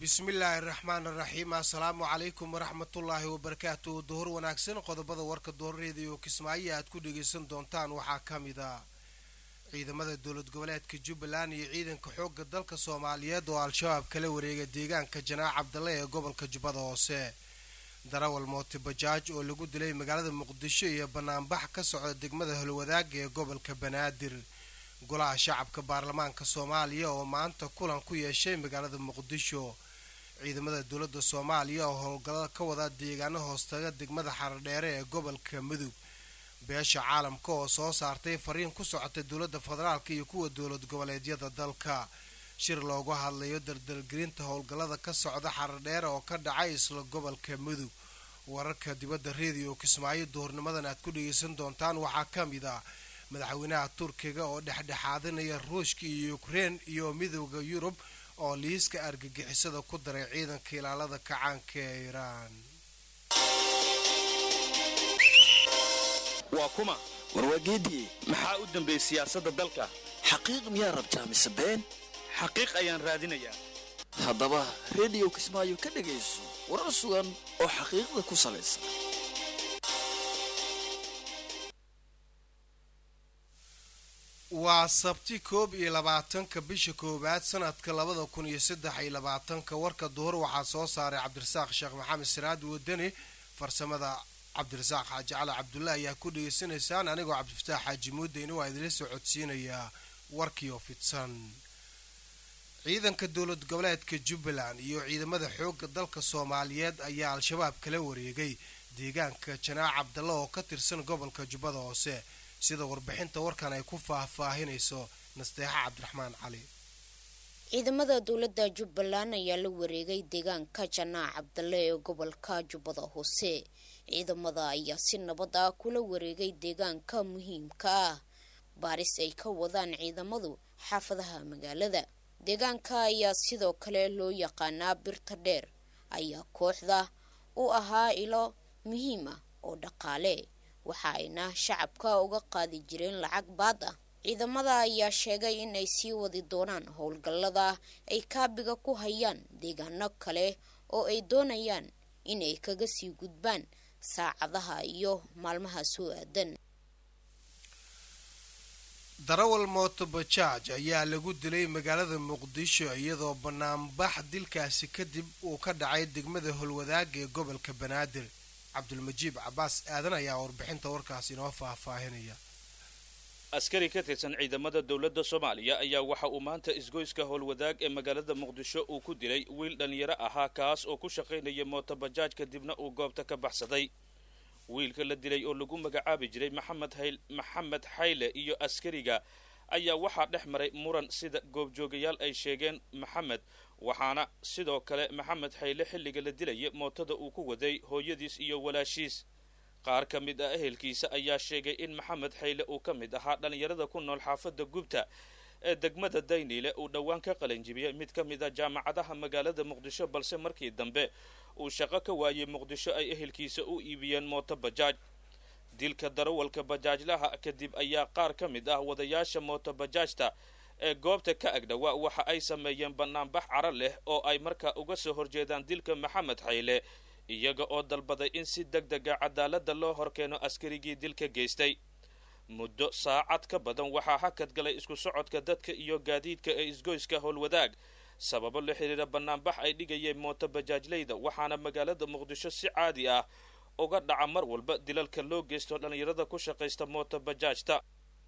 bismillaahi raxmaan raxiim assalaamu calaykum waraxmatullaahi wabarakaatu duhur wanaagsan qodobada warka doorareediyo kismaayo aad ku dhageysan doontaan waxaa ka mid a ciidamada dowlad goboleedka jubbaland iyo ciidanka xoogga dalka soomaaliyeed oo al-shabaab kala wareega deegaanka janaac cabdalle ee gobolka jubbada hoose darawal mooti bajaaj oo lagu dilay magaalada muqdisho iyo banaanbax ka socda degmada holwadaaga ee gobolka banaadir golaha shacabka baarlamaanka soomaaliya oo maanta kulan ku yeeshay magaalada muqdisho ciidamada dowladda soomaaliya oo howlgallada ka wada deegaano hoostaga degmada xaradheere ee gobolka mudug beesha caalamka oo soo saartay fariin ku socotay dowladda federaalka iyo kuwa dowlad goboleedyada dalka shir loogu hadlayo dardalgelinta howlgallada ka socda xaradheere oo ka dhacay isla gobolka mudug wararka dibadda reediyo kismaayo duhurnimadan aad ku dhageysan doontaan waxaa ka mid ah madaxweynaha turkiga oo dhexdhexaadinaya ruushka iyo ukrein iyo midooda yurub oo liiska argagixisada ku daray ciidanka ilaalada kacaanka ee iiraan waa kuma warwaageediye maxaa u dambeeyey siyaasadda dalka xaqiiq miyaa rabtaa mise been xaqiiq ayaan raadinayaa haddaba rediyo kismaayo ka dhegayso warar sugan oo xaqiiqda ku salaysan waa sabti koob iyo labaatanka bisha koowaad sanadka labada kun iyo saddex iyo labaatanka warka duhur waxaa soo saaray cabdirasaaq sheekh maxamed siraad wadani farsamada cabdirasaaq xaaji cali cabdulla ayaa ku dhegeysanaysaan anigoo cabdifataax xaaji muudeyna waa idinla soo codsiinayaa warkiioo fidsan ciidanka dowlad goboleedka jubbaland iyo ciidamada xoogga dalka soomaaliyeed ayaa al-shabaab kala wareegay deegaanka janaac cabdalla oo ka tirsan gobolka jubbada hoose sida warbixinta warkan ay ku faahfaahinayso nasteexa cabdiraxmaan cali ciidamada dowladda jubbaland ayaa la wareegay deegaanka janaac cabdalle ee gobolka jubbada hoose ciidamada ayaa si nabad ah kula wareegay deegaanka muhiimka ah baaris ay ka wadaan ciidamadu xaafadaha magaalada deegaanka ayaa sidoo kale loo yaqaanaa birta dheer ayaa kooxda u ahaa ilo muhiim ah oo dhaqaale waxa ayna shacabka uga qaadi jireen lacag baad ah ciidamada ayaa sheegay in ay sii wadi doonaan howlgallada ay kaabiga ku hayaan deegaano kale oo ay doonayaan inay kaga sii gudbaan saacadaha iyo maalmaha soo aadan darawal mooto bajaaj ayaa lagu dilay magaalada muqdisho iyadoo banaanbax dilkaasi kadib uu ka dhacay degmada holwadaaga ee gobolka banaadir cabdulmajiib cabaas aadan ayaa warbixinta warkaas inoo faahfaahinaya askari ka tirsan ciidamada dowladda soomaaliya ayaa waxa uu maanta isgoyska howlwadaag ee magaalada muqdisho uu ku dilay wiil dhallinyaro ahaa kaas oo ku shaqaynaya mootobajaaj kadibna uu goobta ka baxsaday wiilka la dilay oo lagu magacaabi jiray maxamed hayl maxamed xayle iyo askariga ayaa waxaa dhex maray muran sida goobjoogayaal ay sheegeen maxamed waxaana sidoo kale maxamed xayle xilliga la dilaya mootada uu ku waday hooyadiis iyo walaashiis qaar ka mid ah ehelkiisa ayaa sheegay in maxamed xayle uu ka mid ahaa dhallinyarada ku nool xaafadda gubta ee degmada dayniile uu dhowaan ka qalanjibiyey mid ka mid a jaamacadaha magaalada muqdisho balse markii dambe uu shaqo ka waayey muqdisho ay ehelkiisa u iibiyeen mooto bajaaj dilka darawalka bajaajlaha kadib ayaa qaar ka mid ah wadayaasha mooto bajaajta ee goobta ka agdhawaa waxa ay sameeyeen banaanbax caro leh oo ay markaa uga soo horjeedaan dilka maxamed xayle iyaga oo dalbaday in si deg dega cadaaladda loo horkeeno askarigii dilka geystay muddo saacad ka badan waxaa hakad galay isku socodka dadka iyo gaadiidka ee isgoyska howlwadaag sababo la xiriira banaanbax ay dhigayeen mooto bajaajleyda waxaana magaalada muqdisho si caadi ah uga dhaca mar walba dilalka loo geysto dhallinyarada ku shaqaysta mooto bajaajta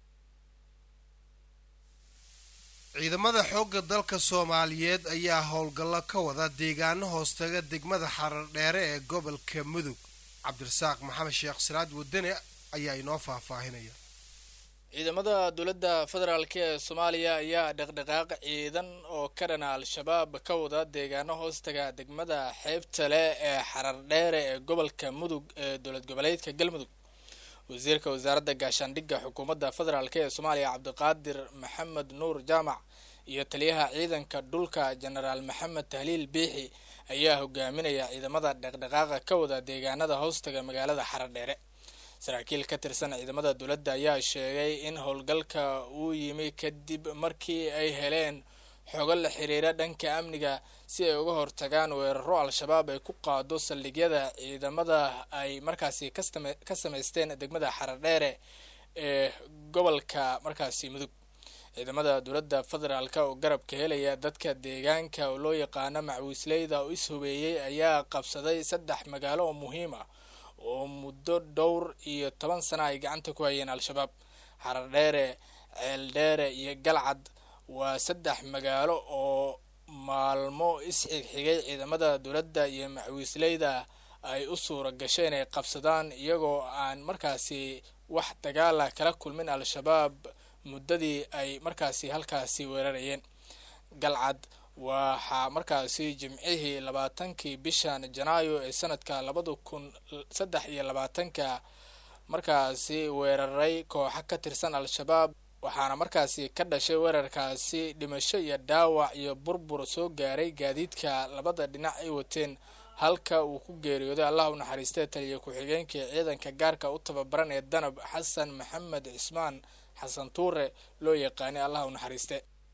ciidamada xoogga dalka soomaaliyeed ayaa howlgallo ka wada deegaano hoostaga degmada xarardheere ee gobolka mudug cabdirasaaq maxamed sheekh siraad wadane ayaa inoo faahfaahinaya ciidamada dowladda federaalk ee soomaaliya ayaa dhaqdhaqaaq ciidan oo ka dhana al-shabaab ka wada deegaano hoostaga degmada xeebta leh ee xarardheere ee gobolka mudug ee dowlad goboleedka galmudug wasiirka wasaaradda gaashaandhigga xukuumadda federaalk ee soomaaliya cabdiqaadir maxamed nuur jaamac iyo taliyaha ciidanka dhulka jenaraal maxamed tahliil biixi ayaa hogaaminaya ciidamada dhaqdhaqaaqa ka wada deegaanada hoostaga magaalada xaradheere saraakiil ka tirsan ciidamada dowladda ayaa sheegay in howlgalka uu yimi kadib markii ay heleen xogo la xiriira dhanka amniga si ay uga hortagaan weeraro al-shabaab ay ku qaado saldhigyada ciidamada ay markaasi ka samaysteen degmada xaradheere ee gobolka markaasi mudug ciidamada dowladda federaalk oo garabka helaya dadka deegaanka oo loo yaqaano macwiisleyda oo is-hubeeyey ayaa qabsaday saddex magaalo oo muhiim ah oo muddo dhowr iyo toban sana ay gacanta ku hayeen al-shabaab xaradheere ceeldheere iyo galcad waa saddex magaalo oo maalmo is-xigxigay ciidamada dowladda iyo macwiisleyda ay u suura gashay inay qabsadaan iyagoo aan markaasi wax dagaala kala kulmin al-shabaab muddadii ay markaasi halkaasi weerarayeen galcad waxaa markaasi jimcihii labaatankii bishan janaayo ee sanadka labada kun saddex iyo labaatanka markaasi weeraray kooxo ka tirsan al-shabaab waxaana markaasi ka dhashay weerarkaasi dhimasho iyo dhaawac iyo burbur soo gaaray gaadiidka labada dhinac ay wateen halka uu ku geeriyooday allah u naxariistee taliya ku-xigeenkii ciidanka gaarka u tababaran ee danab xasan maxamed cismaan xasan tuure loo yaqaanay allah u naxariiste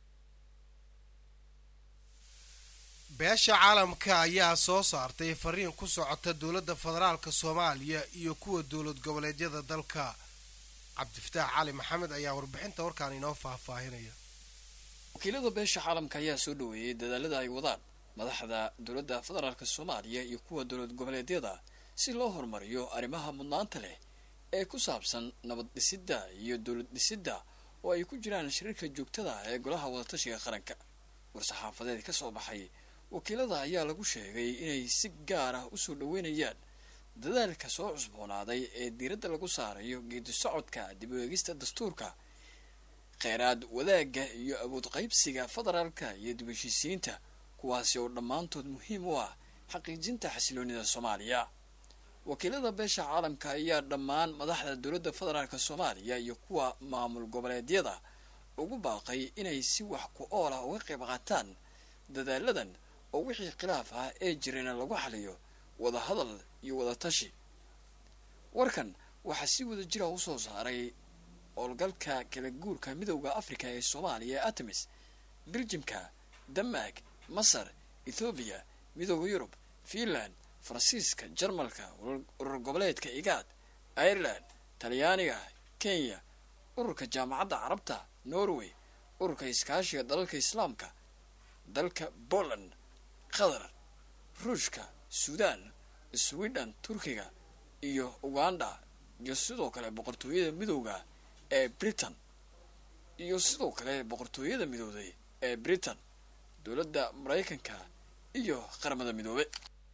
beesha caalamka ayaa soo saartay fariin ku socota dowladda federaalka soomaaliya iyo kuwa dowlad goboleedyada dalka cabdifataax cali maxamed ayaa warbixinta warkaan inoo faahfaahinaya wakiilada beesha caalamka ayaa soo dhaweeyey dadaalada ay wadaan madaxda dowladda federaalka soomaaliya iyo kuwa dowlad goboleedyada si loo horumariyo arrimaha mudnaanta leh ee ku saabsan nabad dhisidda iyo dowlad dhisidda oo ay ku jiraan shiriirka joogtada ee golaha wadatashiga qaranka war-saxaafadeed ka soo baxay wakiilada ayaa lagu sheegay inay si gaar ah usoo dhaweynayaan dadaalka soo cusboonaaday ee diiradda lagu saarayo geedi socodka dib u eegista dastuurka kheyraad wadaagga iyo awood qaybsiga federaalka iyo dib heshiisiinta kuwaasi oo dhammaantood muhiim u ah xaqiijinta xasiloonida soomaaliya wakiilada beesha caalamka ayaa dhammaan madaxda dowladda federaalka soomaaliya iyo kuwa maamul goboleedyada ugu baaqay inay si wax ku ool ah uga qayb qaataan dadaaladan oo wixii khilaaf ah ee jirana lagu xaliyo wada hadal iyo wada tashi warkan waxaa si wada jira u soo saaray howlgalka kala guurka midowda africa ee soomaaliya ee artemis beljimka denmark masar ethoobiya midowda yurub finland faransiiska jarmalka urur goboleedka igaad ireland talyaaniga kenya ururka jaamacadda carabta norway ururka iskaashiga dalalka islaamka dalka poland qatar ruushka suudaan sweden turkiga iyo uganda iyo sidoo kale boqortooyada midowda ee britain iyo sidoo kale boqortooyada midowday ee britain dowladda maraykanka iyo qaramada midoobe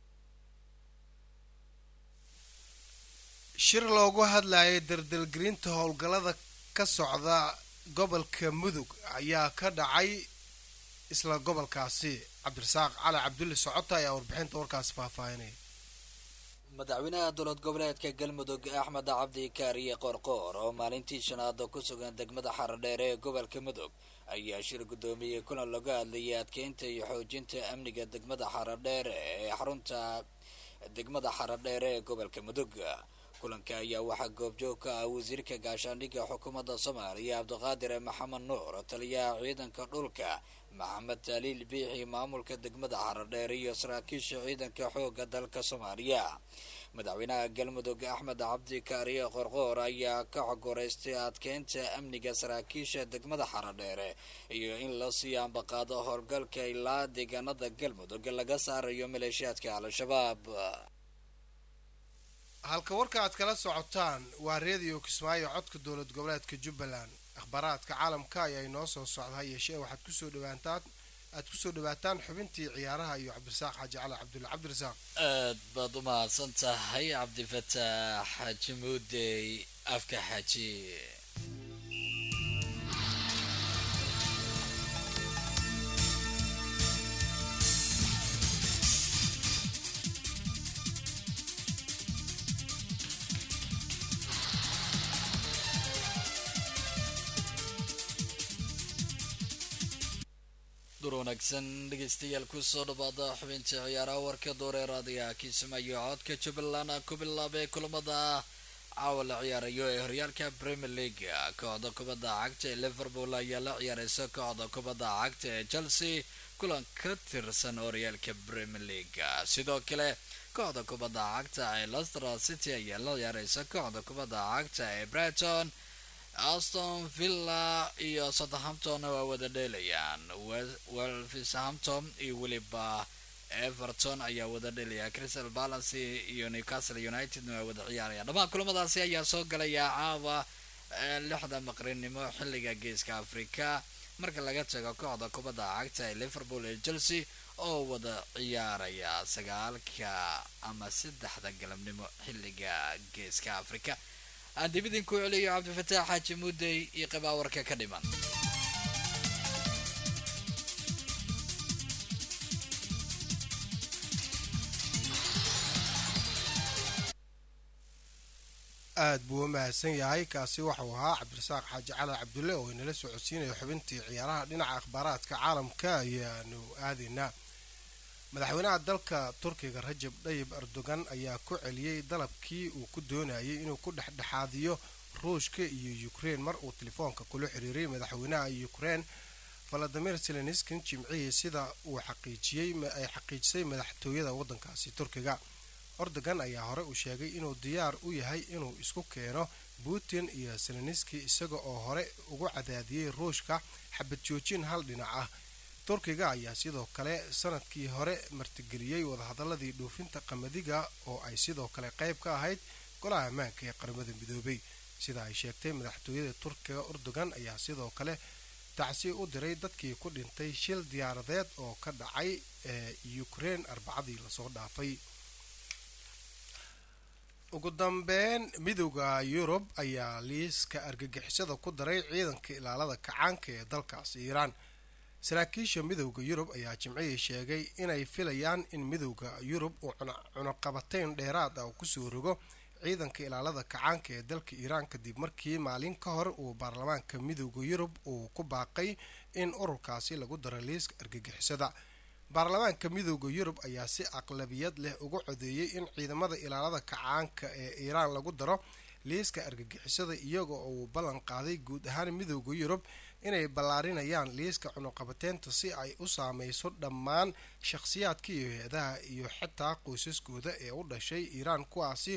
shir loogu hadlayay dardargelinta howlgallada ka socda gobolka mudug ayaa ka dhacay isla gobolkaasi cabdirasaaq cali cabdulle socota ayaa warbixinta warkaasi faahfaahinaya madaxweynaha dowlad goboleedka galmudug axmed cabdi kaariye qoorqoor oo maalintii shanaad ku sugan degmada xaradheere ee gobolka mudug ayaa shir guddoomiyey kulan laga hadlayay adkeynta iyo xoojinta amniga degmada xaradheere ee xarunta degmada xaradheere ee gobolka mudug kulanka ayaa waxaa goobjoog ka ah wasiirka gaashaandhigga xukuumadda soomaaliya cabdiqaadir maxamed nuur taliyaha ciidanka dhulka maxamed taaliil biixi maamulka degmada xaradheer iyo saraakiisha ciidanka xoogga dalka soomaaliya madaxweynaha galmudug axmed cabdi kaariye qorqoor ayaa ka xogoreystay adkeynta amniga saraakiisha degmada xaradheere iyo in la sii ambaqaado howlgalka ilaa deegaanada galmudug laga saarayo maleeshiyaadka al-shabaab halka warka aad kala socotaan waa reediyo kismaayo codka dowlad goboleedka jubbaland akhbaaraadka caalamka ayaa inoo soo socda ha yeeshee waxaad kusoo dhawaataan aad kusoo dhawaataan xubintii ciyaaraha iyo cabdirasaaq xaaji cali cabdulle cabdirasaaq aad baad u mahadsan tahay cabdifataax xaaji muudey afka xaaji dur wanaagsan dhegeystayaal kusoo dhawaada xubinta ciyaaraha warka dooreeraadaya kiismaayo codka jubbaland ku bilaabay kulamada caawa la ciyaarayo ee horyaalka premier league kooxda kubadda cagta ee liverpool ayaa la ciyaareysa kooxda kubadda cagta ee chelsea kulan ka tirsan horyaalka premier league sidoo kale kooxda kubadda cagta ee lester city ayaa la ciyaareysa kooxda kubadda cagta ee brighton aston villa iyo southampton waa wada dheelayaan wolverhampton iyo weliba everton ayaa wada dhelaya crystal palace iyo newcastle united waa wada ciyaaraya dhammaan kulamadaasi ayaa soo galaya caawa lixda maqrinimo xilliga geeska africa marka laga tago kooxda kubadda cagta ee liverpool ee chelsea oo wada ciyaaraya sagaalka ama saddexda galabnimo xilliga geeska africa aan dib idinku celiyo cabdifataax xaaji muudey iyo qabaawarka ka dhiman aada buu u mahadsan yahay kaasi waxau ahaa cabdirasaaq xaaji cali cabdulle oo inala socodsiinayo xubintii ciyaaraha dhinaca akhbaaraadka caalamka ayaanu aadaynaa madaxweynaha dalka turkiga rajab dhayib erdogan ayaa ku celiyey dalabkii uu ku doonayay inuu ku dhexdhexaadiyo ruushka iyo ukrein mar uu telefoonka kula xiriiray madaxweynaha ukrein valadimir selenskin jimcihii sida uu xaqiijiyey ay xaqiijisay madaxtooyada waddankaasi turkiga erdogan ayaa hore u sheegay inuu diyaar u yahay inuu isku keeno putin iyo seleniski isaga oo hore ugu cadaadiyey ruushka xabad joojin hal dhinac ah turkiga ayaa sidoo kale sanadkii hore martigeliyey wadahadaladii dhoofinta qamadiga oo ay sidoo kale qayb ka ahayd golaha ammaanka ee qaramada midoobay sida ay sheegtay madaxtooyada turkiga erdogan ayaa sidoo kale tacsi u diray dadkii ku dhintay shil diyaaradeed oo ka dhacay ee ukrein arbacadii lasoo dhaafay ugu dambeyn midooda yurub ayaa liiska argagixisada ku daray ciidanka ilaalada kacaanka ee dalkaasi iiraan saraakiisha midooda yurub ayaa jimcihii sheegay inay filayaan in midooda yurub uu cunuqabateyn dheeraad ah uu kusoo rogo ciidanka ilaalada kacaanka ee dalka iiraan kadib markii maalin ka hor uu baarlamaanka midooda yurub uu ku baaqay in ururkaasi lagu daro liiska argagixisada baarlamaanka midooda yurub ayaa si aqlabiyad leh ugu codeeyey in ciidamada ilaalada kacaanka ee iiraan lagu daro liiska argagixisada iyaga oo uu ballan qaaday guud ahaan midooda yurub inay ballaarinayaan liiska cunuqabateynta si ay u saameyso dhammaan shakhsiyaadka iyo hay-adaha iyo xitaa qoysaskooda ee u dhashay iiraan kuwaasi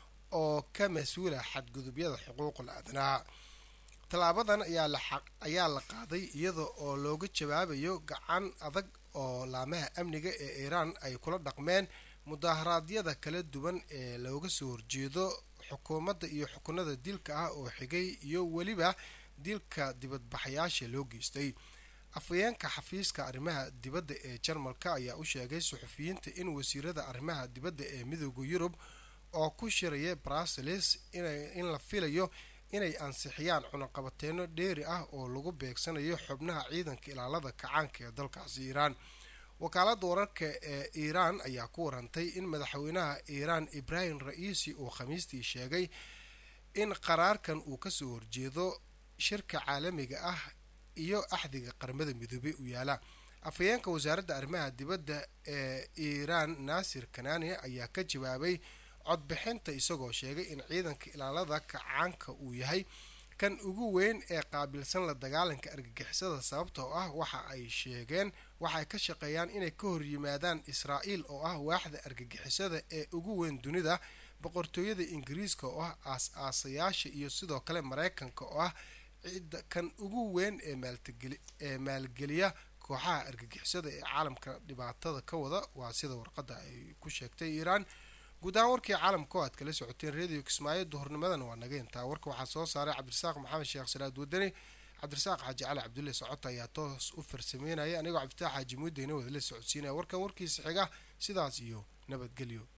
oo ka mas-uula xadgudubyada xuquuqul aadanaha tallaabadan ayaa la qaaday iyada oo looga jawaabayo gacan adag oo laamaha amniga ee iiraan ay kula dhaqmeen mudaharaadyada kala duwan ee looga soo horjeedo xukuumadda iyo xukunada dilka ah oo xigay iyo weliba dilka dibadbaxayaasha loo geystay afhayeenka xafiiska arrimaha dibadda ee jarmalka ayaa u sheegay suxufiyiinta in wasiirada arrimaha dibadda ee midooda yurub oo ku shiraya bruseles in la filayo inay ansixiyaan cunaqabateeno dheeri ah oo lagu beegsanayo xubnaha ciidanka ilaalada kacaanka ee dalkaasi iiraan wakaaladda wararka ee iiraan ayaa ku warantay in madaxweynaha iiraan ibrahim ra-iisi uu khamiistii sheegay in qaraarkan uu kasoo horjeedo shirka caalamiga ah iyo axdiga qaramada midoobey u yaala afhayeenka wasaaradda arrimaha dibadda ee iiraan naasir kanani ayaa ka jawaabay codbixinta isagoo sheegay in ciidanka ilaalada kacaanka uu yahay kan ugu weyn ee qaabilsan la dagaalanka argagixisada sababtoo ah waxa ay sheegeen waxay ka shaqeeyaan inay ka hor yimaadaan israa'iil oo ah waaxda argagixisada ee ugu weyn dunida boqortooyada ingiriiska oo ah aas-aasayaasha iyo sidoo kale mareykanka oo ah cidda kan ugu weyn ee maalgeliya kooxaha argagixisada ee caalamka dhibaatada ka wada waa sida warqadda ay ku sheegtay iiraan guud ahaan warkii caalamka oo aad kala socoteen radio kismaayo duhurnimadan waa naga intaa warka waxaa soo saaray cabdirasaaq maxamed sheekh salaad wadani cabdirasaaq xaaji cali cabdulle socota ayaa toos u farsameynaya anigoo cabdifitaax xaaji muudeyna wadala socodsiinaya warkan warkiisa xiga sidaas iyo nabadgelyo